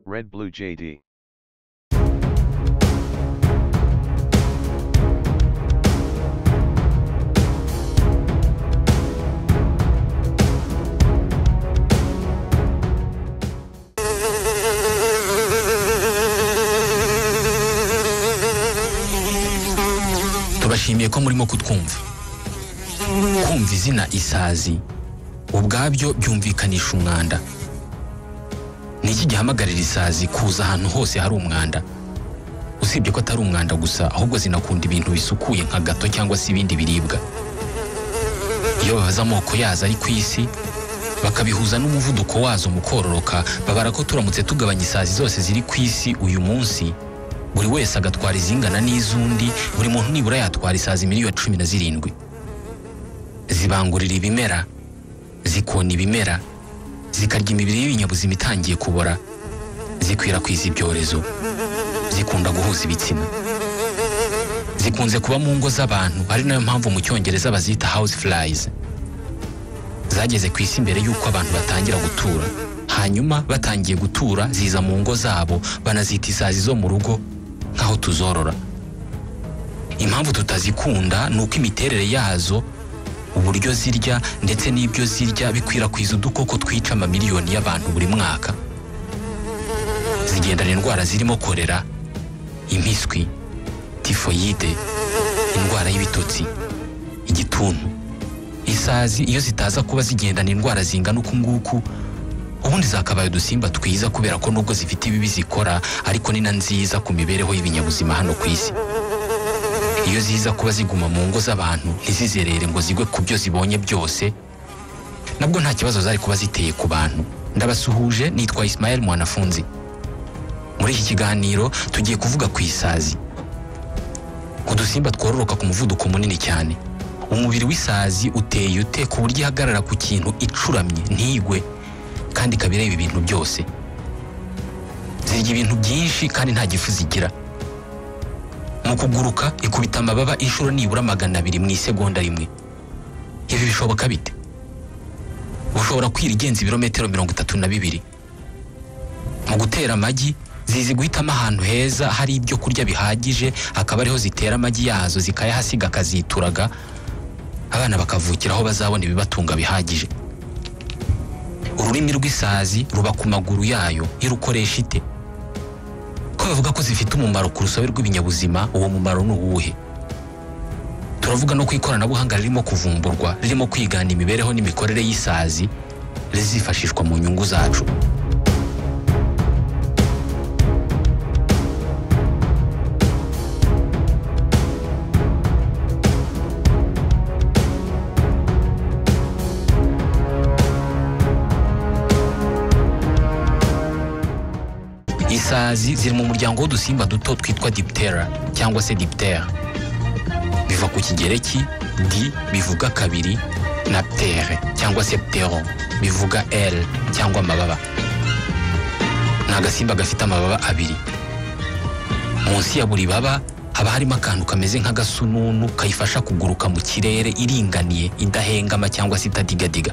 Red Blue JD. tubashimiye ko murimo kutwumva kumva izina isazi ubwabyo byumvikanisha umwanda ni iki gihamagarira isazi kuza ahantu hose hari umwanda usibye ko atari umwanda gusa ahubwo zinakunda ibintu bisukuye nka gato cyangwa se ibindi biribwa iyo babaza amoko yazo ari ku isi bakabihuza n'umuvuduko wazo mu kororoka babara ko turamutse tugabanya isazi zose ziri ku isi uyu munsi buri wese agatwara izingana n'iz'undi buri muntu nibura yatwara isazi miliyoni cumi na zirindwi zibangurira ibimera zikona ibimera zikarya imibiri y'ibinyabuzima itangiye kubora zikwirakwiza ibyorezo zikunda guhuza ibitsina zikunze kuba mu ngo z'abantu ari nayo mpamvu mu cyongereza bazita house flies zageze ku isi mbere y'uko abantu batangira gutura hanyuma batangiye gutura ziza mu ngo zabo banazita isazi zo mu rugo nk'aho tuzorora impamvu tutazikunda ni uko imiterere yazo uburyo zirya ndetse n'ibyo zirya bikwirakwiza udukoko twica amamiliyoni y'abantu buri mwaka zigendana indwara zirimo korera impiswi tifoyide indwara y'ibitotsi igituntu isazi iyo zitaza kuba zigendana indwara zingana uku nguku ubundi zakabaye udusimba twiza kubera ko nubwo zifite ibibi zikora ariko ni na nziza ku mibereho y'ibinyabuzima hano ku isi iyo ziza kuba ziguma mu ngo z'abantu ntizizerere ngo zigwe ku byo zibonye byose nabwo nta kibazo zari kuba ziteye ku bantu ndabasuhuje nitwa Ismael Mwanafunzi muri iki kiganiro tugiye kuvuga ku isazi udusimba twororoka ku muvuduko munini cyane umubiri w'isazi uteye ute ku buryo ihagarara ku kintu icuramye ntigwe kandi ikaba ireba ibintu byose zirya ibintu byinshi kandi nta gifu zigira mu kuguruka ikubita amababa inshuro nibura magana abiri mu isegonda rimwe ibi bishoboka bite ushobora kwira igenza ibirometero mirongo itatu na bibiri mu gutera amagi zizi guhitamo ahantu heza hari ibyo kurya bihagije akaba ariho zitera amagi yazo zikayahasiga akazituraga abana bakavukira aho bazabona ibibatunga bihagije ururimi rw'isazi ruba ku maguru yayo iyo urukoresha ite ko bavuga ko zifite umumaro ku rusobe rw'ibinyabuzima uwo mumaro ni uwuhe turavuga no ku ikoranabuhanga ririmo kuvumburwa ririmo kwigana imibereho n'imikorere y'isazi rizifashishwa mu nyungu zacu isazi ziri mu muryango w'udusimba duto twitwa diptera cyangwa se diptera biva ku kigereki di bivuga kabiri na ptere cyangwa se ptero bivuga l cyangwa amababa ni agasimba gafite amababa abiri munsi ya buri baba haba harimo akantu kameze nk'agasununu kayifasha kuguruka mu kirere iringaniye idahengama cyangwa se itadiga-diga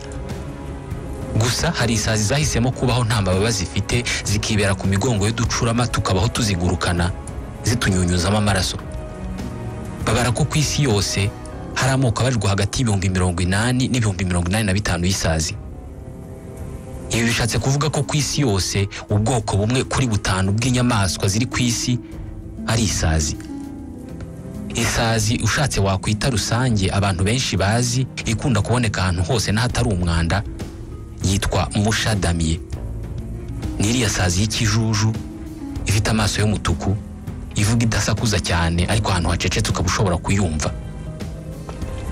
gusa hari isazi zahisemo kubaho nta mababa zifite zikibera ku migongo y'uducurama tukabaho tuzigurukana zitunyunyuzamo amaraso babara ko ku isi yose hari amoko abarirwa hagati y'ibihumbi mirongo inani n'ibihumbi mirongo inani na bitanu y'isazi ibi bishatse kuvuga ko ku isi yose ubwoko bumwe kuri butanu bw'inyamaswa ziri ku isi ari isazi isazi ushatse wakwita rusange abantu benshi bazi ikunda kuboneka ahantu hose n'ahatari umwanda yitwa mushadamiye ni iriya sazi y'ikijuju ifite amaso y'umutuku ivuga idasakuza cyane ariko ahantu hacecetse ukaba ushobora kuyumva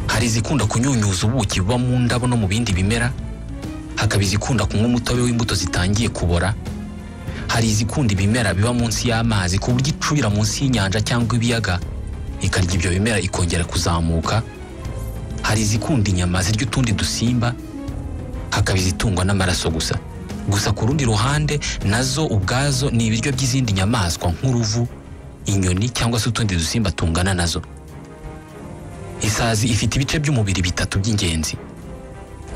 hari izikunda kunyunyuza ubuki buba mu ndabo no mu bindi bimera hakaba izikunda kunywa umutobe w'imbuto zitangiye kubora hari izikunda ibimera biba munsi y'amazi ku buryo icubira munsi y'inyanja cyangwa ibiyaga ikarya ibyo bimera ikongera kuzamuka hari izikunda inyama zirya utundi dusimba hakaba izitungwa n'amaraso gusa gusa ku rundi ruhande nazo ubwazo ni ibiryo by'izindi nyamaswa nk'uruvu inyoni cyangwa se utundi dusimba tungana nazo isazi ifite ibice by'umubiri bitatu by'ingenzi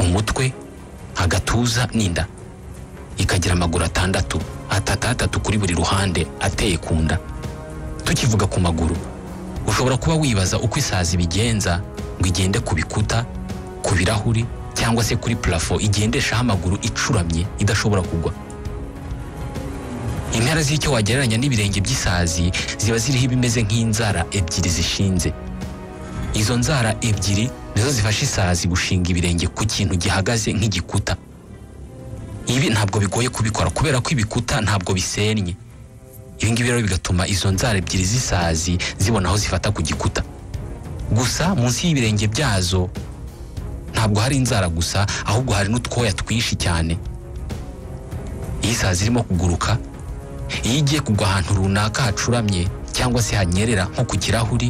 umutwe agatuza n'inda ikagira amaguru atandatu atata atatu kuri buri ruhande ateye ku nda tukivuga ku maguru ushobora kuba wibaza uko isazi bigenza ngo igende ku bikuta ku birahuri cyangwa se kuri purafo igendeshaho amaguru icuramye idashobora kugwa intara z'icyo wagereranya n'ibirenge by'isazi ziba ziriho ibimeze nk'inzara ebyiri zishinze izo nzara ebyiri nizo zifasha isazi gushinga ibirenge ku kintu gihagaze nk'igikuta ibi ntabwo bigoye kubikora kubera ko ibikuta ntabwo bisenye ibi ngibi rero bigatuma izo nzara ebyiri z'isazi zibona aho zifata ku gikuta gusa munsi y'ibirenge byazo ntabwo hari inzara gusa ahubwo hari n'utwoya twinshi cyane iyo isazi irimo kuguruka iyo igiye kugwa ahantu runaka hacuramye cyangwa se hanyerera nko ku kirahuri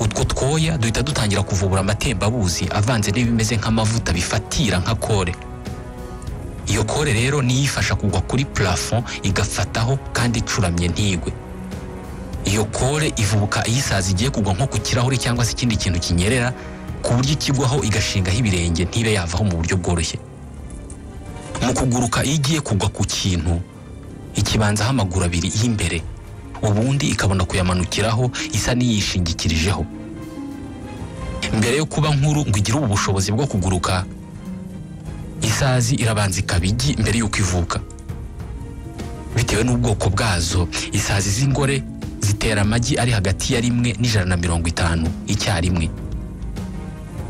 utwo twoya duhita dutangira kuvubura amatembabuzi avanze n'ibimeze nk'amavuta bifatira nka kore iyo kore rero niyo ifasha kugwa kuri purafo igafataho kandi icuramye ntigwe iyo kore ivubuka iyo isazi igiye kugwa nko ku kirahuri cyangwa se ikindi kintu kinyerera ku buryo ikigwaho igashingaho ibirenge ntibe yavaho mu buryo bworoshye mu kuguruka iyo igiye kugwa ku kintu ikibanzaho amaguru abiri y'imbere ubundi ikabona kuyamanukiraho isa n'iyishingikirijeho mbere yo kuba nkuru ngo igire ubu bushobozi bwo kuguruka isazi irabanza ikaba igi mbere y'uko ivuka bitewe n'ubwoko bwazo isazi z'ingore zitera amagi ari hagati ya rimwe n'ijana na mirongo itanu icyarimwe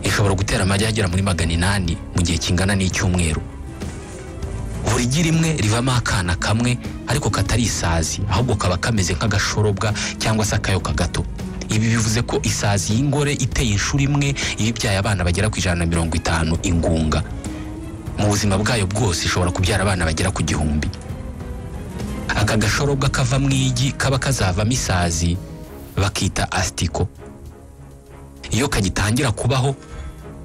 ishobora gutera amagi agera muri magana inani mu gihe kingana n'icyumweru buri gi rimwe rivamo akana kamwe ariko katari isazi ahubwo kaba kameze nk'agashorobwa cyangwa se akayoka gato ibi bivuze ko isazi y'ingore iteye inshuro imwe iba ibyaye abana bagera ku ijana na mirongo itanu ingunga mu buzima bwayo bwose ishobora kubyara abana bagera ku gihumbi aka gashorobwa kava mu igi kaba kazavamo isazi bakita asitiko iyo kagitangira kubaho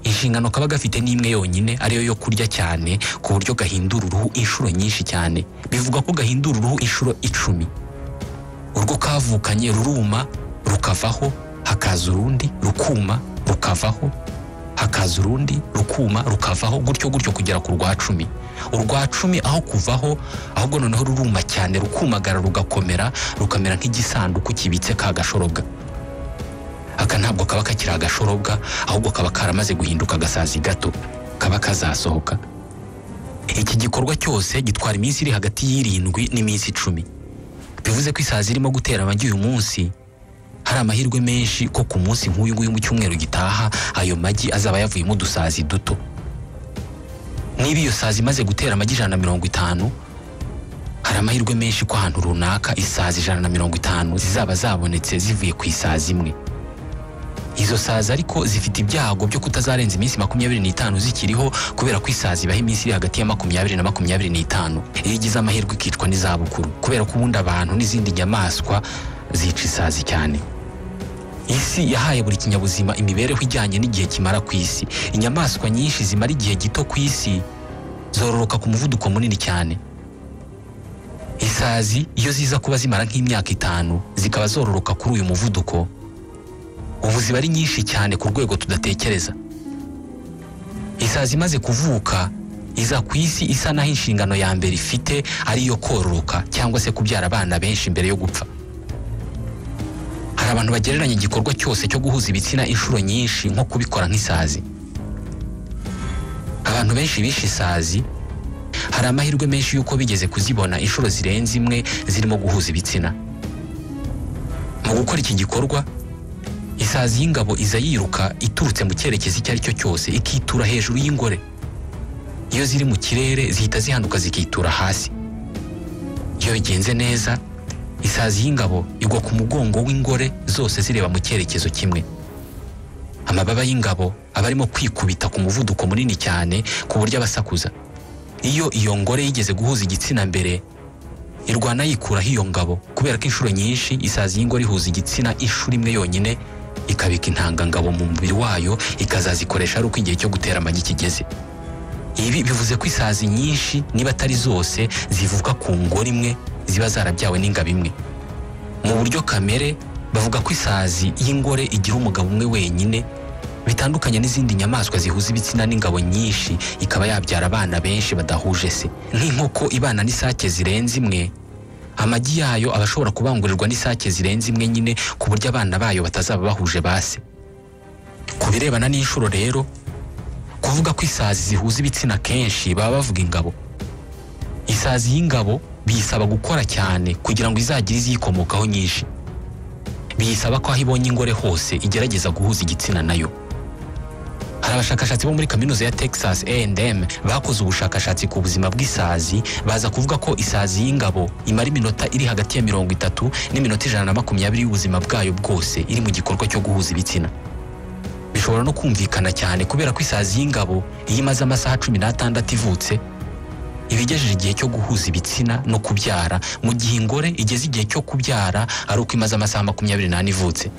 inshingano kaba gafite ni imwe yonyine ariyo yo kurya cyane ku buryo gahindura uruhu inshuro nyinshi cyane bivuga ko gahindura uruhu inshuro icumi urwo kavukanye ruruma rukavaho hakaza urundi rukuma rukavaho hakaza urundi rukuma rukavaho gutyo gutyo kugera ku rwa cumi urwa cumi aho kuvaho ahubwo noneho ruruma cyane rukumagara rugakomera rukamera nk'igisanduku kibitse ka gashorobwa aka ntabwo kaba kakiri agashorobwa ahubwo kaba karamaze guhinduka agasazi gato kaba kazasohoka iki gikorwa cyose gitwara iminsi iri hagati y'irindwi n'iminsi icumi bivuze ko isazi irimo gutera amagi uyu munsi hari amahirwe menshi ko ku munsi nk'uyu nguyu mu cyumweru gitaha ayo magi azaba yavuyemo udusazi duto niba iyo sazi imaze gutera amagi ijana na mirongo itanu hari amahirwe menshi ko ahantu runaka isazi ijana na mirongo itanu zizaba zabonetse zivuye ku isazi imwe izo sazi ariko zifite ibyago byo kutazarenza iminsi makumyabiri n'itanu zikiriho kubera ko isazi ibaho iminsi iri hagati ya makumyabiri na makumyabiri n'itanu iyo igize amahirwe ikicwa n'izabukuru kubera ko ubundi abantu n'izindi nyamaswa zica isazi cyane isi yahaye buri kinyabuzima imibereho ijyanye n'igihe kimara ku isi inyamaswa nyinshi zimara igihe gito ku isi zororoka ku muvuduko munini cyane isazi iyo ziza kuba zimara nk'imyaka itanu zikaba zororoka kuri uyu muvuduko ubu ziba ari nyinshi cyane ku rwego tudatekereza isazi imaze kuvuka iza ku isi isa naho inshingano ya mbere ifite ari iyo kororoka cyangwa se kubyara abana benshi mbere yo gupfa hari abantu bagereranya igikorwa cyose cyo guhuza ibitsina inshuro nyinshi nko kubikora nk'isazi abantu benshi bishe isazi hari amahirwe menshi y'uko bigeze kuzibona inshuro zirenze imwe zirimo guhuza ibitsina mu gukora iki gikorwa isazi y'ingabo iza yiruka iturutse mu cyerekezo icyo ari cyo cyose ikitura hejuru y'ingore iyo ziri mu kirere zihita zihanduka zikitura hasi iyo bigenze neza isazi y'ingabo igwa ku mugongo w'ingore zose zireba mu cyerekezo kimwe amababa y'ingabo aba arimo kwikubita ku muvuduko munini cyane ku buryo abasakuza iyo iyo ngore yigeze guhuza igitsina mbere irwana yikuraho iyo ngabo kubera ko inshuro nyinshi isazi y'ingore ihuza igitsina inshuro imwe yonyine ikabika intangangabo mu mubiri wayo ikazazikoresha ari uko igihe cyo gutera amagi kigeze ibi bivuze ko isazi nyinshi niba atari zose zivuka ku ngore imwe ziba zarabyawe n'ingabo imwe mu buryo kamere bavuga ko isazi y'ingore igira umugabo umwe wenyine bitandukanye n'izindi nyamaswa zihuza ibitsina n'ingabo nyinshi ikaba yabyara abana benshi badahuje se nk'inkoko ibana n'isake zirenze imwe amagi yayo aba ashobora kubangurirwa n'isake zirenze imwe nyine ku buryo abana bayo batazaba bahuje ba se ku birebana n'inshuro rero kuvuga ko isazi zihuza ibitsina kenshi baba bavuga ingabo isazi y'ingabo biyisaba gukora cyane kugira ngo izagire iziyikomokaho nyinshi biyisaba ko aho ibonye ingore hose igerageza guhuza igitsina nayo hari abashakashatsi bo muri kaminuza ya texas A&M bakoze ubushakashatsi ku buzima bw'isazi baza kuvuga ko isazi y'ingabo imara iminota iri hagati ya mirongo itatu n'iminota ijana na makumyabiri y'ubuzima bwayo bwose iri mu gikorwa cyo guhuza ibitsina bishobora no kumvikana cyane kubera ko isazi y'ingabo iyo imaze amasaha cumi n'atandatu ivutse iba igejeje igihe cyo guhuza ibitsina no kubyara mu gihe ingore igeze igihe cyo kubyara ari uko imaze amasaha makumyabiri n'ane ivutse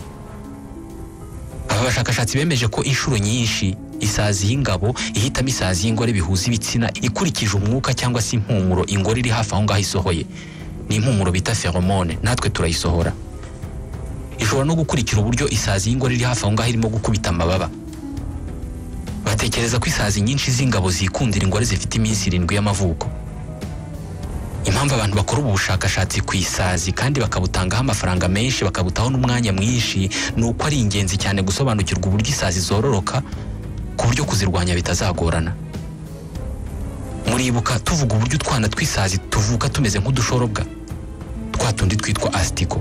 aba bashakashatsi bemeje ko inshuro nyinshi isazi y'ingabo ihitamo isazi y'ingore bihuza ibitsina ikurikije umwuka cyangwa se impumuro ingore iri hafi aho ngaho isohoye ni impumuro bita feromone natwe turayisohora ishobora no gukurikira uburyo isazi y'ingore iri hafi aho ngaho irimo gukubita amababa batekereza ko isazi nyinshi z'ingabo zikundira ingore zifite iminsi irindwi y'amavuko impamvu abantu bakora ubu bushakashatsi ku isazi kandi bakabutangaho amafaranga menshi bakabutaho n'umwanya mwinshi ni uko ari ingenzi cyane gusobanukirwa uburyo isazi zororoka ku buryo kuzirwanya bitazagorana muribuka tuvuga uburyo utwana tw'isazi tuvuka tumeze nk'udushorobwa twa tundi twitwa asitiko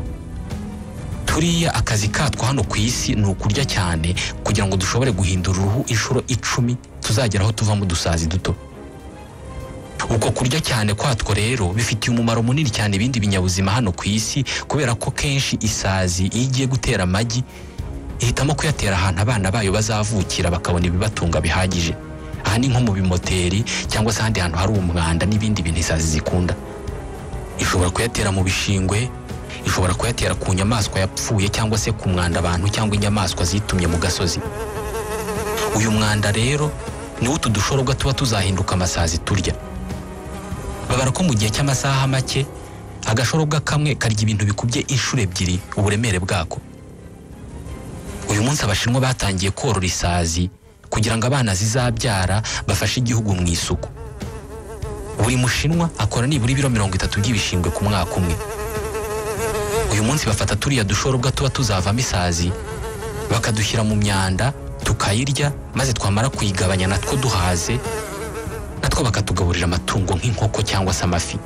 turiya akazi katwo hano ku isi ni ukurya cyane kugira ngo dushobore guhindura uruhu inshuro icumi tuzageraho tuvamo udusazi duto uko kurya cyane kwatwo rero bifitiye umumaro munini cyane ibindi binyabuzima hano ku isi kubera ko kenshi isazi iyo igiye gutera amagi ihitamo kuyatera ahantu abana bayo bazavukira bakabona ibibatunga bihagije aha ni nko mu bimoteri cyangwa se ahandi hantu hari umwanda n'ibindi bintu isazi zikunda ishobora kuyatera mu bishingwe ishobora kuyatera ku nyamaswa yapfuye cyangwa se ku mwanda abantu cyangwa inyamaswa zitumye mu gasozi uyu mwanda rero niwo utu dushorobwa tuba tuzahinduka amasazi turya babara ko mu gihe cy'amasaha make agashorobwa kamwe karya ibintu bikubye inshuro ebyiri uburemere bwako uyu munsi abashinwa batangiye korora isazi kugira ngo abana zizabyara bafashe igihugu mu isuku buri mushinwa akora nibura ibiro mirongo itatu by'ibishingwe ku mwaka umwe uyu munsi bafata turiya dushorobwa tuba tuzavamo isazi bakadushyira mu myanda tukayirya maze twamara kuyigabanya natwo duhaze natwo bakatugaburira amatungo nk'inkoko cyangwa se amafi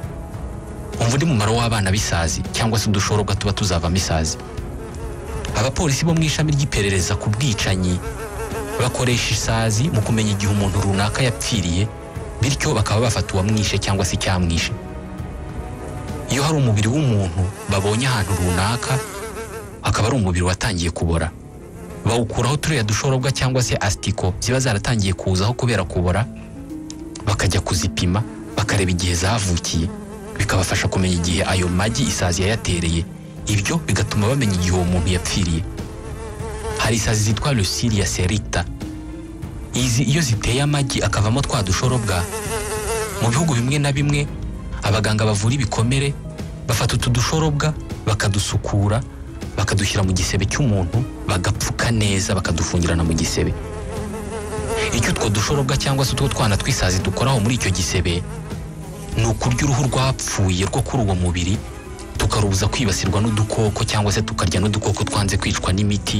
umva undi mumaro w'abana b'isazi cyangwa se udushorobwa tuba tuzavamo isazi abapolisi bo mu ishami ry'iperereza ku bwicanyi bakoresha isazi mu kumenya igihe umuntu runaka yapfiriye bityo bakaba bafata uwamwishe cyangwa se icyamwishe iyo hari umubiri w'umuntu babonye ahantu runaka akaba ari umubiri watangiye kubora bawukuraho turiya dushorobwa cyangwa se asitiko ziba zaratangiye kuzaho kubera kubora bakajya kuzipima bakareba igihe zavukiye bikabafasha kumenya igihe ayo magi isazi yayatereye ibyo bigatuma bamenya igihe uwo muntu yapfiriye hari isazi zitwa lusiriya serita izi iyo ziteye amagi akavamo twa dushorobwa mu bihugu bimwe na bimwe abaganga bavura ibikomere bafata utu dushorobwa bakadusukura bakadushyira mu gisebe cy'umuntu bagapfuka neza bakadufungirana mu gisebe icyo utwo dushorobwa cyangwa se utwo twana tw'isazi dukoraho muri icyo gisebe ni ukurya uruhu rwapfuye rwo kuri uwo mubiri tukarubuza kwibasirwa n'udukoko cyangwa se tukarya n'udukoko twanze kwicwa n'imiti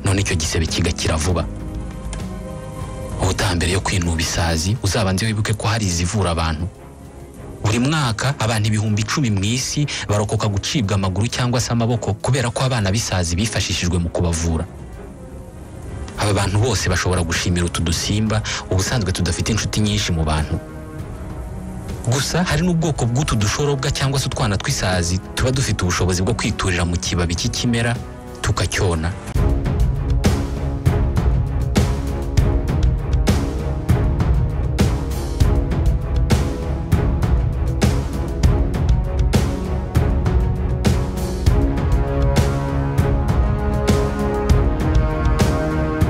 none icyo gisebe kigakira vuba ubutaha mbere yo kwinuba isazi uzabanze wibuke ko hari izivura abantu buri mwaka abantu ibihumbi icumi mu isi barokoka gucibwa amaguru cyangwa se amaboko kubera ko abana b'isazi bifashishijwe mu kubavura aba bantu bose bashobora gushimira utu dusimba ubusanzwe tudafite inshuti nyinshi mu bantu gusa hari n'ubwoko bw'utu dushorobwa cyangwa se utwana tw'isazi tuba dufite ubushobozi bwo kwiturira mu kibabi cy'ikimera tukacyona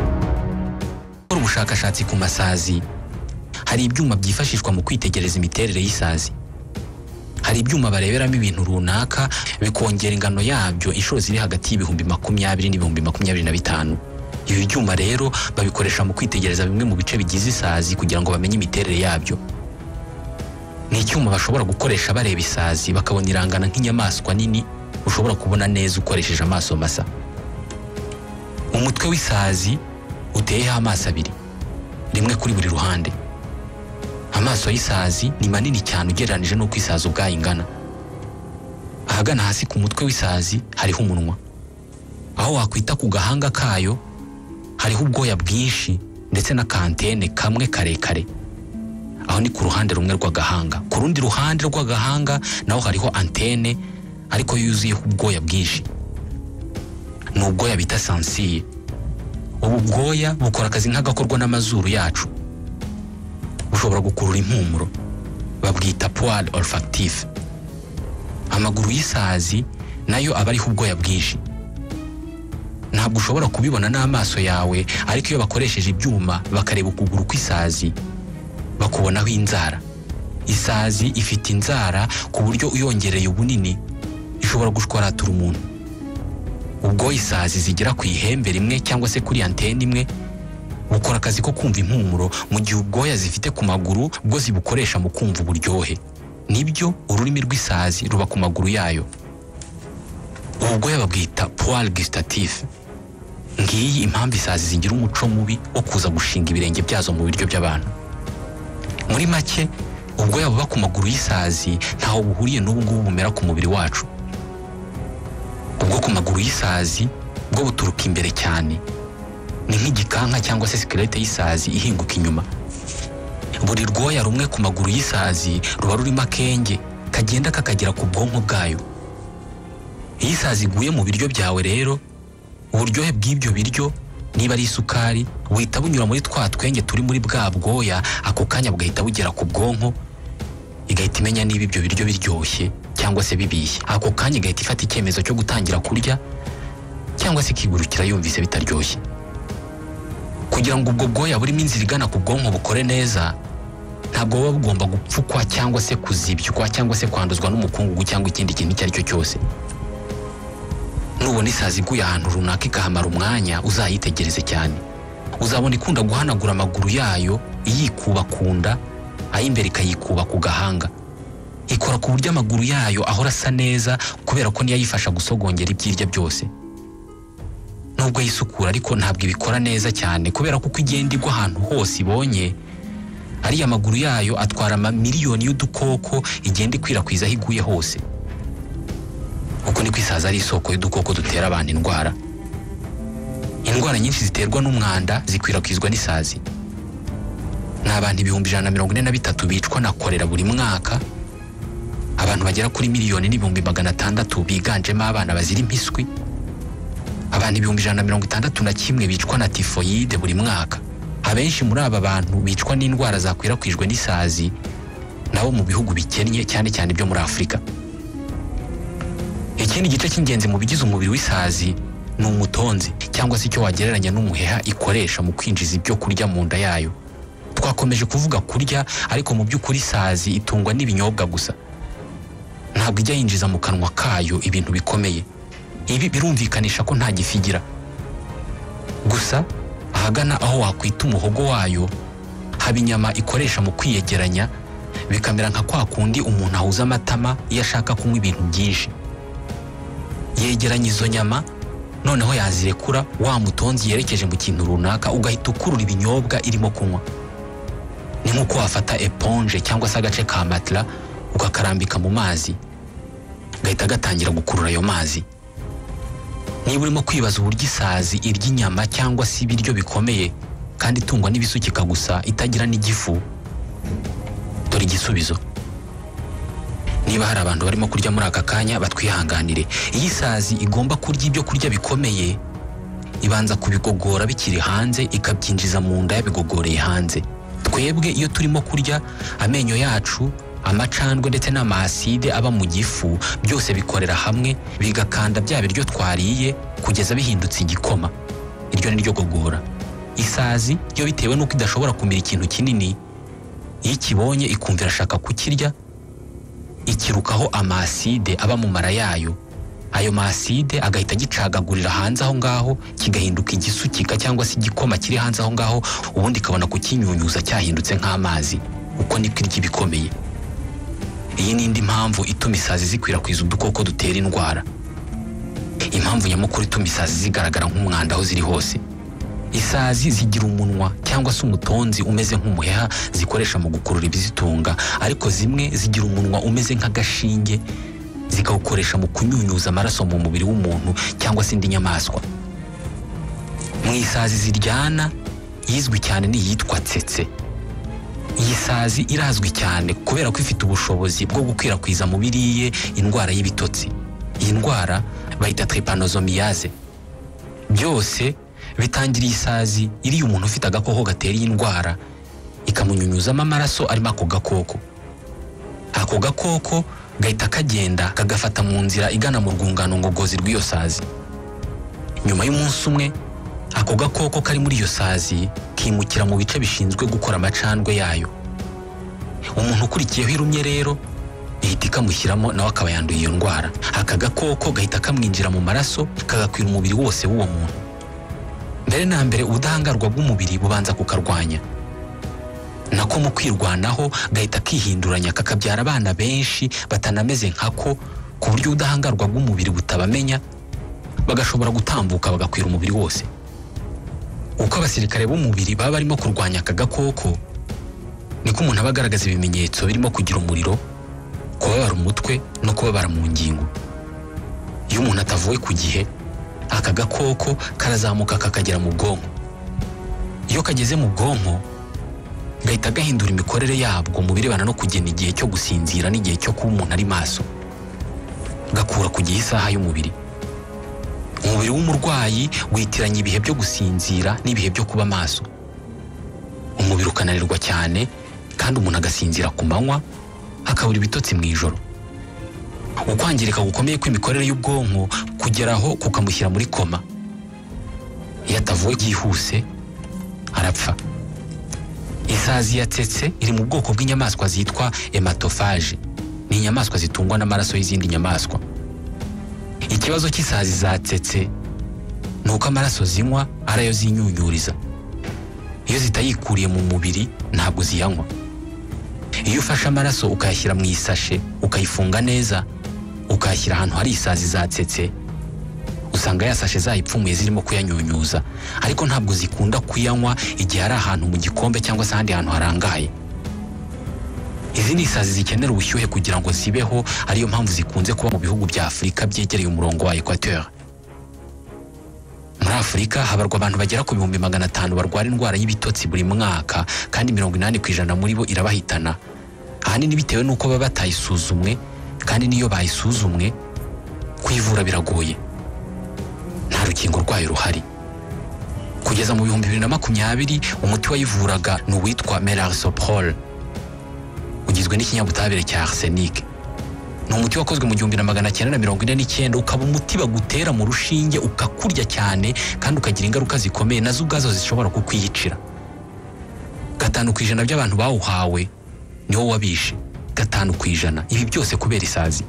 gukora ubushakashatsi ku masazi hari ibyuma byifashishwa mu kwitegereza imiterere y'isazi hari ibyuma bareberamo ibintu runaka bikongera ingano yabyo inshuro ziri hagati y'ibihumbi makumyabiri n'ibihumbi makumyabiri na bitanu ibi byuma rero babikoresha mu kwitegereza bimwe mu bice bigize isazi kugira ngo bamenye imiterere yabyo ni icyuma bashobora gukoresha bareba isazi bakabona irangana nk'inyamaswa nini ushobora kubona neza ukoresheje amaso masa umutwe w'isazi uteyeho amaso abiri rimwe kuri buri ruhande amaso y'isazi ni manini cyane ugereranyije n'uko isazi ubwayo ingana ahagana hasi ku mutwe w'isazi hariho umunwa aho wakwita ku gahanga kayo hariho ubwoya bwinshi ndetse n'akantene kamwe karekare aho ni ku ruhande rumwe rw'agahanga ku rundi ruhande rw'agahanga naho hariho antene ariko yuzuyeho ubwoya bwinshi ni ubwoya bita sansiye ubu bwoya bukora akazi nk'agakorwa n'amazuru yacu bushobora gukurura impumuro babwita puwari orufakitifu amaguru y'isazi nayo aba ariho ubwoya bwinshi ntabwo ushobora kubibona n'amaso yawe ariko iyo bakoresheje ibyuma bakareba ukuguru kw'isazi bakubonaho inzara isazi ifite inzara ku buryo uyongereye ubunini ishobora gushwaratura umuntu ubwo isazi zigera ku ihembe rimwe cyangwa se kuri antene imwe bukora akazi ko kumva impumuro mu gihe ubwoya zifite ku maguru bwo zibukoresha mu kumva uburyohe nibyo ururimi rw'isazi ruba ku maguru yayo ubu bwoya babwita puwari gisitatifu ngiyi impamvu isazi zigira umuco mubi wo kuza gushinga ibirenge byazo mu biryo by'abantu muri make ubwoya buba ku maguru y'isazi ntaho buhuriye n'ubu ngubu bumera ku mubiri wacu ubwo ku maguru y'isazi bwo buturuka imbere cyane ni nk'igikanka cyangwa se sikelete y'isazi ihinguka inyuma buri rwoya rumwe ku maguru y'isazi ruba rurimo akenge kagenda kakagera ku bwonko bwayo iyo isazi iguye mu biryo byawe rero uburyohe bw'ibyo biryo niba ari isukari buhita bunyura muri twa twenge turi muri bwa bwoya ako kanya bugahita bugera ku bwonko igahita imenya niba ibyo biryo biryoshye cyangwa se bibiye ako kanya igahita ifata icyemezo cyo gutangira kurya cyangwa se ikigurukira yumvise bitaryoshye kugira ngo ubwo bwoya burimo inzira igana ku bwonko bukore neza ntabwo buba bugomba gupfukwa cyangwa se kuzibywa cyangwa se kwanduzwa n'umukungugu cyangwa ikindi kintu icyo ari cyo cyose nubona isazi iguye ahantu runaka ikahamara umwanya uzayitegereze cyane uzabona ikunda guhanagura amaguru yayo iyikuba ku nda ay'imbere ikayikuba ku gahanga ikora ku buryo amaguru yayo ahora asa neza kubera ko niyo ayifasha gusogongera ibyirya byose nubwo yisukura ariko ntabwo ibikora neza cyane kubera ko uko igenda igwa ahantu hose ibonye ariya amaguru yayo atwara amamiliyoni y'udukoko igenda ikwirakwiza aho iguye hose uko niko isaza ari isoko y'udukoko dutera abantu indwara indwara nyinshi ziterwa n'umwanda zikwirakwizwa n'isazi ni abantu ibihumbi ijana na mirongo ine na bitatu bicwa na korera buri mwaka abantu bagera kuri miliyoni n'ibihumbi magana atandatu biganjemo abana bazira impiswi abantu ibihumbi ijana na mirongo itandatu na kimwe bicwa na tifoyide buri mwaka abenshi muri aba bantu bicwa n'indwara zakwirakwijwe n'isazi nabo mu bihugu bikennye cyane cyane byo muri afurika ikindi gice cy'ingenzi mu bigize umubiri w'isazi ni umutonzi cyangwa se icyo wagereranya n'umuheha ikoresha mu kwinjiza ibyo kurya mu nda yayo twakomeje kuvuga kurya ariko mu by'ukuri isazi itungwa n'ibinyobwa gusa ntabwo ijya yinjiza mu kanwa kayo ibintu bikomeye ibi birumvikanisha ko nta gifu igira gusa ahagana aho wakwita umuhogo wayo haba inyama ikoresha mu kwiyegeranya bikamera nka kwa kundi umuntu ahuza amatama iyo ashaka kunywa ibintu byinshi yegeranya izo nyama noneho yazirekura wa mutonzi yerekeje mu kintu runaka ugahita ukurura ibinyobwa irimo kunywa ni nk'uko wafata eponje cyangwa se agace ka matara ukakarambika mu mazi gahita gatangira gukurura ayo mazi niba urimo kwibaza uburyo isazi irya inyama cyangwa se ibiryo bikomeye kandi itungwa n'ibisukika gusa itagira n'igifu dore igisubizo niba hari abantu barimo kurya muri aka kanya batwihanganire iyo isazi igomba kurya ibyo kurya bikomeye ibanza kubigogora bikiri hanze ikabyinjiza mu nda yabigogoreye hanze twebwe iyo turimo kurya amenyo yacu amacandwe ndetse n'amaside aba mu gifu byose bikorera hamwe bigakanda bya biryo twariye kugeza bihindutse igikoma iryo ni ryo gogora isazi yo bitewe n'uko idashobora kumira ikintu kinini iyo ikibonye ikumva irashaka kukirya ikirukaho amaside aba mu mara yayo ayo maside agahita agicagagurira hanze aho ngaho kigahinduka igisukika cyangwa se igikoma kiri hanze aho ngaho ubundi ikabona kukinyunyuza cyahindutse nk'amazi uko niko irya ibikomeye iyi ni indi mpamvu ituma isazi zikwirakwiza udukoko dutera indwara impamvu nyamukuru ituma isazi zigaragara nk'umwanda aho ziri hose isazi zigira umunwa cyangwa se umutonzi umeze nk'umuheha zikoresha mu gukurura ibizitunga ariko zimwe zigira umunwa umeze nk'agashinge zikawukoresha mu kunyunyuza amaraso mu mubiri w'umuntu cyangwa se indi nyamaswa mu isazi ziryana yizwi cyane ni iyitwa tsetse iyi sazi irazwi cyane kubera ko ifite ubushobozi bwo gukwirakwiza mu biriye indwara y'ibitotsi iyi ndwara bayita trepanozomiyaze byose bitangira iyi sazi iriya umuntu ufite agakoko gatera iyi ndwara ikamunyunyuzamo amaraso arimo ako gakoko ako gakoko gahita kagenda kagafata mu nzira igana mu rwungano ngogozi rw'iyo sazi nyuma y'umunsi umwe ako gakoko kari muri iyo sazi kimukira mu bice bishinzwe gukora amacandwe yayo umuntu ukurikiyeho irumye rero ihita ikamushyiramo nawe akaba yanduye iyo ndwara aka gakoko gahita kamwinjira mu maraso kagakwira umubiri wose w'uwo muntu mbere na mbere ubudahangarwa bw'umubiri bubanza kukarwanya nako mu kwirwanaho gahita kihinduranya kakabyara abana benshi batanameze nkako ku buryo ubudahangarwa bw'umubiri butabamenya bagashobora gutambuka bagakwira umubiri wose uko abasirikare b'umubiri baba barimo kurwanya aka gakoko niko umuntu aba agaragaza ibimenyetso birimo kugira umuriro kubabara umutwe no kubabara mu ngingo iyo umuntu atavuwe ku gihe aka gakoko karazamuka kakagera mu bwonko iyo kageze mu bwonko gahita gahindura imikorere yabwo mu birebana no kugena igihe cyo gusinzira n'igihe cyo kuba umuntu ari maso gakura ku gihe isaha y'umubiri umubiri w'umurwayi witiranya ibihe byo gusinzira n'ibihe byo kuba maso umubiri ukananirwa cyane kandi umuntu agasinzira ku manywa akabura ibitotsi mu ijoro ukwangirika gukomeye kw'imikorere y'ubwonko kugeraho kukamushyira muri koma iyo atavuwe byihuse arapfa isazi yatsetse iri mu bwoko bw'inyamaswa zitwa hematophage ni inyamaswa zitungwa n'amaraso y'izindi nyamaswa ikibazo cy'isazi zatsetse ni uko amaraso zinywa ari ayo zinyunyuriza iyo zitayikuriye mu mubiri ntabwo ziyanywa iyo ufashe amaraso ukayashyira mu isashe ukayifunga neza ukayashyira ahantu hari isazi zatsetse usanga ya sashe zayipfumuye zirimo kuyanyunyuza ariko ntabwo zikunda kuyanywa igihe ari ahantu mu gikombe cyangwa se ahandi hantu harangaye izi ni isazi zikenera ubushyuhe kugira ngo zibeho ariyo mpamvu zikunze kuba mu bihugu bya afurika byegereye umurongo wa ekwateur muri afurika habarwa abantu bagera ku bihumbi magana atanu barwara indwara y'ibitotsi buri mwaka kandi mirongo inani ku ijana muri bo irabahitana ahanini bitewe n'uko baba batayisuzumwe kandi n'iyo bayisuzumwe kuyivura biragoye nta rukingo rwayo ruhari kugeza mu bihumbi bibiri na makumyabiri umuti wayivuraga ni uwitwa melarsoprol ugizwe n'ikinyabutabire cya arsenic ni umuti wakozwe mu gihumbi na magana cyenda na mirongo ine n'icyenda ukaba umuti bagutera mu rushinge ukakurya cyane kandi ukagira ingaruka zikomeye nazo ubwazo zishobora kukwiyicira gatanu ku ijana by'abantu bawuhawe niwo wabishe gatanu ku ijana ibi byose kubera isazi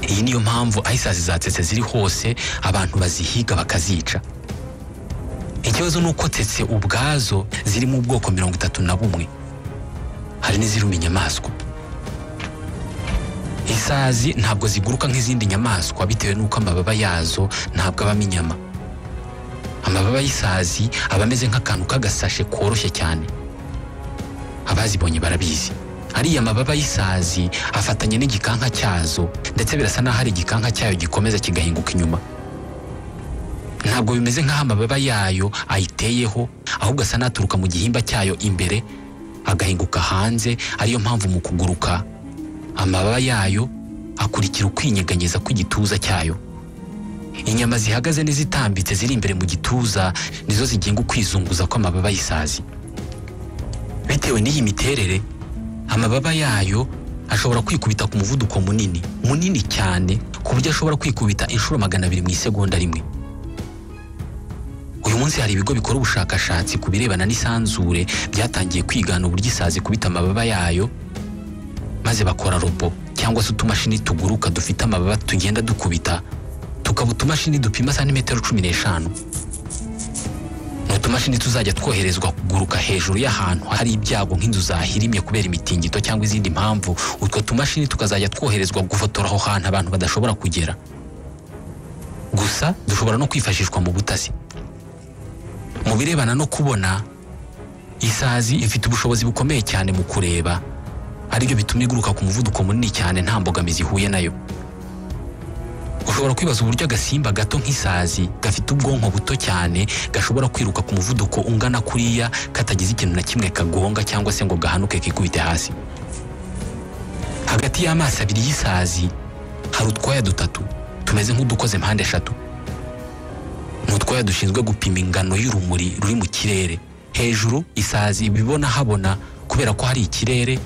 iyi niyo mpamvu aho isazi zatsetse ziri hose abantu bazihiga bakazica ikibazo ni uko tsetse ubwazo ziri mu bwoko mirongo itatu na bumwe hari n'iziruma inyamaswa isazi ntabwo ziguruka nk'izindi nyamaswa bitewe n'uko amababa yazo ntabwo abamo inyama amababa y'isazi aba ameze nk'akantu k'agasashe koroshye cyane abazibonye barabizi ariya mababa y'isazi afatanye n'igikanka cyazo ndetse birasa n'aho ari igikanka cyayo gikomeza kigahinguka inyuma ntabwo bimeze nk'aho amababa yayo ayiteyeho ahubwo asa n'aturuka mu gihimba cyayo imbere agahinguka hanze ariyo mpamvu mu kuguruka amababa yayo akurikira ukwinyeganyeza kw'igituza cyayo inyama zihagaze n'izitambitse ziri imbere mu gituza nizo zigenga ukwizunguza kw'amababa y'isazi bitewe n'iyi miterere amababa yayo ashobora kwikubita ku muvuduko munini munini cyane ku buryo ashobora kwikubita inshuro magana abiri mu isegonda rimwe uyu munsi hari ibigo bikora ubushakashatsi ku birebana n'isanzure byatangiye kwigana uburyo isazi kubita amababa yayo maze bakora robo cyangwa se utumashini tuguruka dufite amababa tugenda dukubita tukaba utumashini dupima santimetero cumi n'eshanu ni utumashini tuzajya twoherezwa kuguruka hejuru y'ahantu hari ibyago nk'inzu zahirimye kubera imitingito cyangwa izindi mpamvu utwo tumashini tukazajya twoherezwa gufotora aho hantu abantu badashobora kugera gusa dushobora no kwifashishwa mu butasi mu birebana no kubona isazi ifite ubushobozi bukomeye cyane mu kureba aribyo bituma iguruka ku muvuduko munini cyane nta mbogamizi ihuye nayo ushobora kwibaza uburyo agasimba gato nk'isazi gafite ubwonko buto cyane gashobora kwiruka ku muvuduko ungana kuriya katagize ikintu na kimwe kagonga cyangwa se ngo gahanuke kikubite hasi hagati y'amaso abiri y'isazi hari utwaya dutatu tumeze nk'udukoze mpande eshatu ni utwaya dushinzwe gupima ingano y'urumuri ruri mu kirere hejuru isazi ibibona habona kubera ko hari ikirere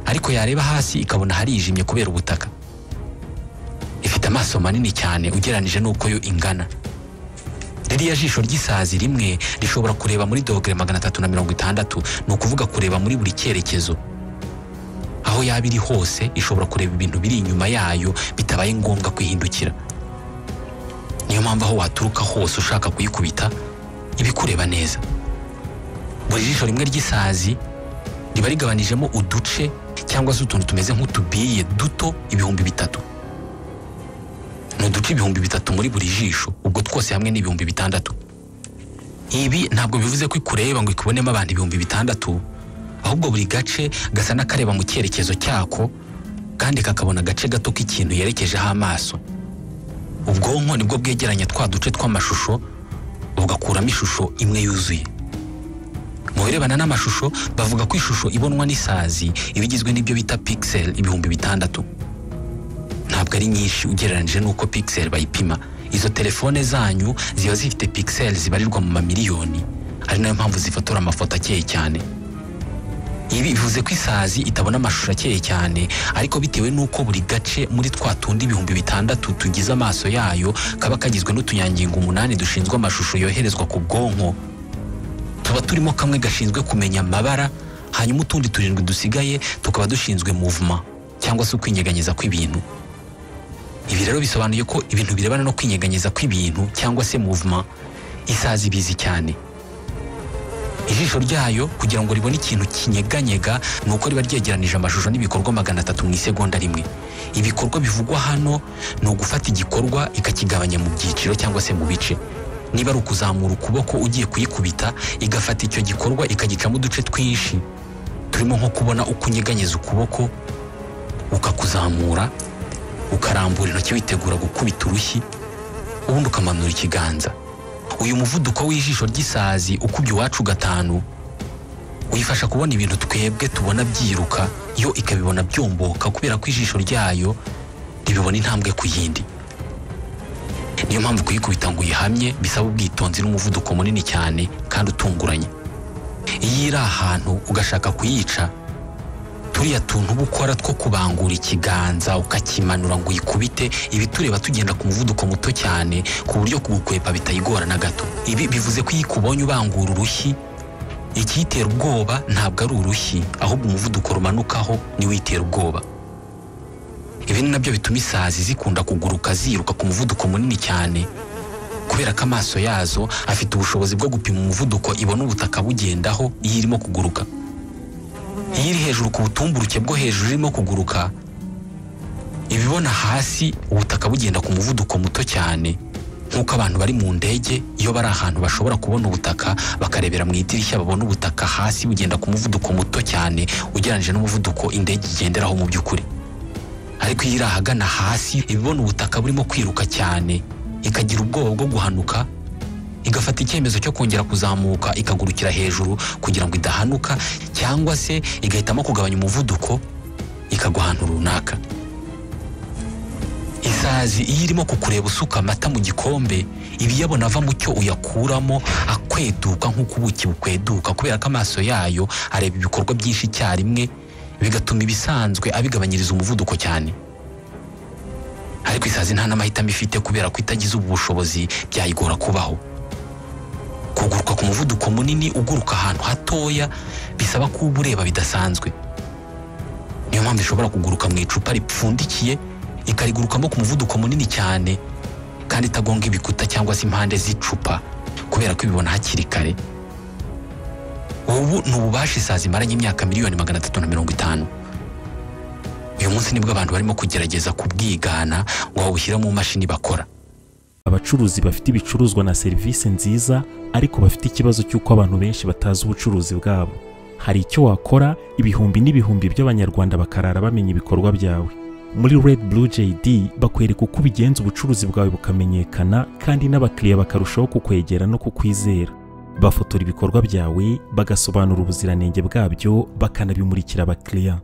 ariko yareba hasi ikabona harijimye kubera ubutaka ifite amaso manini cyane ugeranije n'uko yo ingana ririya jisho ry'isazi rimwe rishobora kureba muri dogere magana atatu na mirongo itandatu ni ukuvuga kureba muri buri cyerekezo aho yaba iri hose ishobora kureba ibintu biri inyuma yayo bitabaye ngombwa kwihindukira niyo mpamvu aho waturuka hose ushaka kuyikubita iba ikureba neza buri jisho rimwe ry'isazi riba rigabanijemo uduce cyangwa se utuntu tumeze nk'utubiye duto ibihumbi bitatu ni uduce ibihumbi bitatu muri buri jisho ubwo twose hamwe ni ibihumbi bitandatu ibi ntabwo bivuze ko ikureba ngo ikubonemo abantu ibihumbi bitandatu ahubwo buri gace gasa n'akareba mu cyerekezo cyako kandi kakabona agace gato k'ikintu yerekejeho amaso ubwonko nibwo bwegeranya twa duce tw'amashusho bugakuramo ishusho imwe yuzuye mu birebana n'amashusho bavuga ko ishusho ibonwa n'isazi iba igizwe n'ibyo bita pixel ibihumbi bitandatu ntabwo ari nyinshi ugereranyije n'uko pixel bayipima izo telefone zanyu ziba zifite pixel zibarirwa mu mamiliyoni ari nayo mpamvu zifotora amafoto akeye cyane ibi bivuze ko isazi itabona amashusho akeye cyane ariko bitewe n'uko buri gace muri twa tundi ibihumbi bitandatu tugize amaso yayo kaba kagizwe n'utunyangingo umunani dushinzwe amashusho yoherezwa ku bwonko tuba turimo kamwe gashinzwe kumenya amabara hanyuma utundi turindwi dusigaye tukaba dushinzwe muvuma cyangwa se ukwinyeganyeza kw'ibintu ibi rero bisobanuye ko ibintu birebana no kwinyeganyeza kw'ibintu cyangwa se muvuma isazi ibizi cyane ijisho ryayo kugira ngo ribone ikintu kinyeganyega ni uko riba ryegeranije amashusho n'ibikorwa magana atatu mu isegonda rimwe ibikorwa bivugwa hano ni ugufata igikorwa ikakigabanya mu byiciro cyangwa se mu bice niba ari ukuzamura ukuboko ugiye kuyikubita igafata icyo gikorwa ikagicamo uduce twinshi turimo nko kubona uko unyeganyeza ukuboko ukakuzamura ukarambura intoki witegura gukubita urushyi ubundi ukamanura ikiganza uyu muvuduko w'ijisho ry'isazi ukubye iwacu gatanu uyifasha kubona ibintu twebwe tubona byiruka yo ikabibona byomboka kubera ko ijisho ryayo ribibona intambwe ku yindi niyo mpamvu kuyikubita ngo uyihamye bisaba ubwitonzi n'umuvuduko munini cyane kandi utunguranye iyo iri ahantu ugashaka kuyica turiya tuntu uba ukora two kubangura ikiganza ukakimanura ngo uyikubite ibi tureba tugenda ku muvuduko muto cyane ku buryo kugukwepa bitayigora na gato ibi bivuze ko iyo ikubonye ubangura urushyi ikiyitera ubwoba ntabwo ari urushyi ahubwo umuvuduko rumanukaho niwo uyitera ubwoba ibi ni nabyo bituma isazi zikunda kuguruka ziruka ku muvuduko munini cyane kubera ko amaso yazo afite ubushobozi bwo gupima umuvuduko ibona ubutaka bugendaho iyo irimo kuguruka iyo iri hejuru ku butumburuke bwo hejuru irimo kuguruka iba ibona hasi ubutaka bugenda ku muvuduko muto cyane nk'uko abantu bari mu ndege iyo bari ahantu bashobora kubona ubutaka bakarebera mu idirishya babona ubutaka hasi bugenda ku muvuduko muto cyane ugereranyije n'umuvuduko indege igenderaho mu by'ukuri ariko iyo iri ahagana hasi iba ibona ubutaka burimo kwiruka cyane ikagira ubwoba bwo guhanuka igafata icyemezo cyo kongera kuzamuka ikagurukira hejuru kugira ngo idahanuka cyangwa se igahitamo kugabanya umuvuduko ikagwa ahantu runaka isazi iyo irimo kukureba usuka amata mu gikombe ibiyabona ava mu cyo uyakuramo akweduka nk'uko ubuki bukweduka kubera ko amaso yayo areba ibikorwa byinshi icyarimwe bigatuma ibisanzwe abigabanyiriza umuvuduko cyane ariko isazi nta n'amahitamo ifite kubera ko itagize ubu bushobozi byayigora kubaho kuguruka ku muvuduko munini uguruka ahantu hatoya bisaba ko uba ureba bidasanzwe niyo mpamvu ishobora kuguruka mu icupa ripfundikiye ikarigurukamo ku muvuduko munini cyane kandi itagonga ibikuta cyangwa se impande z'icupa kubera ko ibibona hakiri kare ubu ni ububasha isazi imaranye imyaka miliyoni magana atatu na mirongo itanu uyu munsi nibwo abantu barimo kugerageza kubwigana ngo bawushyire mu mashini bakora abacuruzi bafite ibicuruzwa na serivisi nziza ariko bafite ikibazo cy'uko abantu benshi batazi ubucuruzi bwabo hari icyo wakora ibihumbi n'ibihumbi by'abanyarwanda bakarara bamenya ibikorwa byawe muri red blue jd bakwereka uko ubigenza ubucuruzi bwawe bukamenyekana kandi n'abakiriya bakarushaho kukwegera no kukwizera bafotora ibikorwa byawe bagasobanura ubuziranenge bwabyo bakanabimurikira abakiriya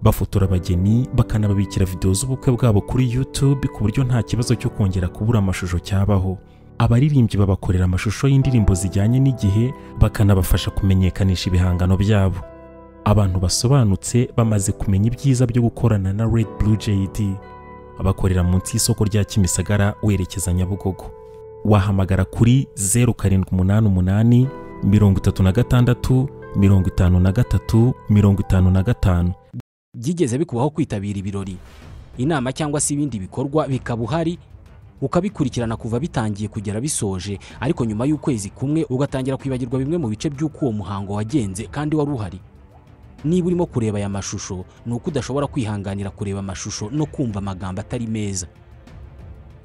bafotora abageni bakanababikira videwo z'ubukwe bwabo kuri YouTube ku buryo nta kibazo cyo kongera kubura amashusho cyabaho abaririmbyi babakorera amashusho y'indirimbo zijyanye n'igihe bakanabafasha kumenyekanisha ibihangano byabo abantu basobanutse bamaze kumenya ibyiza byo gukorana na Red Blue JD abakorera munsi y'isoko rya Kimisagara werekeza Nyabugogo wahamagara kuri 0788 36 53 55 byigeze bikubaho kwitabira ibirori inama cyangwa se ibindi bikorwa bikaba uhari ukabikurikirana kuva bitangiye kugera bisoje ariko nyuma y'ukwezi kumwe ugatangira kwibagirwa bimwe mu bice by'uko uwo muhango wagenze kandi wari uhari niba urimo kureba aya mashusho ni uko udashobora kwihanganira kureba amashusho no kumva amagambo atari meza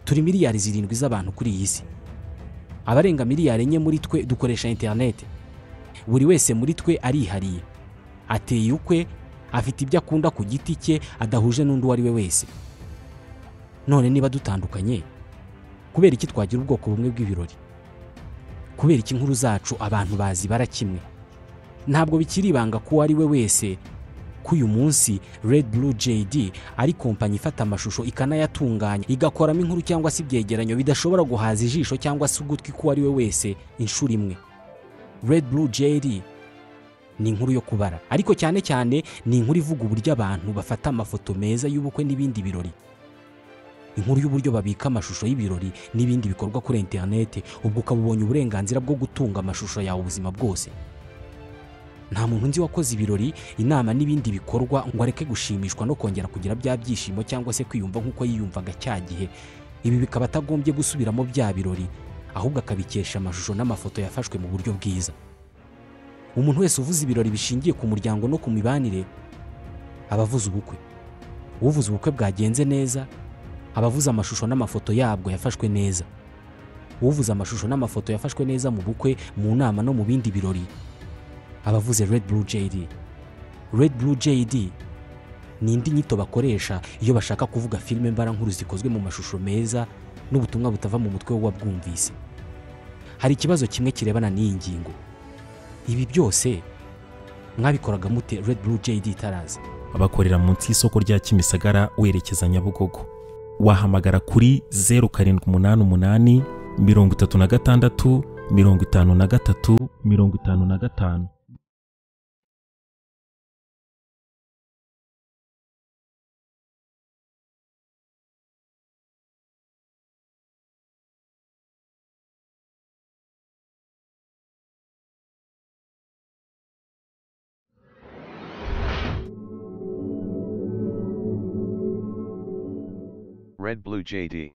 turi miliyari zirindwi z'abantu kuri iyi si abarenga miliyari enye muri twe dukoresha interineti buri wese muri twe arihariye ateye ukwe afite ibyo akunda ku giti cye adahuje n'undi uwo ari we wese none niba dutandukanye kubera iki twagira ubwoko bumwe bw'ibirori kubera iki inkuru zacu abantu bazi bara kimwe ntabwo bikiri ibanga ko uwo ari we wese ko uyu munsi Red Blue JD ari kompanyi ifata amashusho ikanayatunganya igakoramo inkuru cyangwa se ibyegeranyo bidashobora guhaza ijisho cyangwa se ugutwi k'uwo ari we wese inshuro imwe Red Blue JD ni inkuru yo kubara ariko cyane cyane ni inkuru ivuga uburyo abantu bafata amafoto meza y'ubukwe n'ibindi birori inkuru y'uburyo babika amashusho y'ibirori n'ibindi bikorwa kuri interineti ubwo ukaba ubonye uburenganzira bwo gutunga amashusho yawe ubuzima bwose nta muntu nzi wakoze ibirori inama n'ibindi bikorwa ngo areke gushimishwa no kongera kugira bya byishimo cyangwa se kwiyumva nk'uko yiyumvaga cya gihe ibi bikaba atagombye gusubiramo bya birori ahubwo akabikesha amashusho n'amafoto yafashwe mu buryo bwiza umuntu wese uvuze ibirori bishingiye ku muryango no ku mibanire aba avuze ubukwe uvuze ubukwe bwagenze neza aba avuze amashusho n'amafoto yabwo yafashwe neza uvuze amashusho n'amafoto yafashwe neza mu bukwe mu nama no mu bindi birori aba avuze Red Blue JD Red Blue JD ni indi nyito bakoresha iyo bashaka kuvuga filime mbarankuru zikozwe mu mashusho meza n'ubutumwa butava mu mutwe w'uwabwumvise hari ikibazo kimwe kirebana n'iyi ngingo ibi byose mwabikoraga mute Red Blue JD itaraza abakorera munsi y'isoko rya Kimisagara werekeza Nyabugogo wahamagara kuri 0788 36 53 55 Red Blue JD.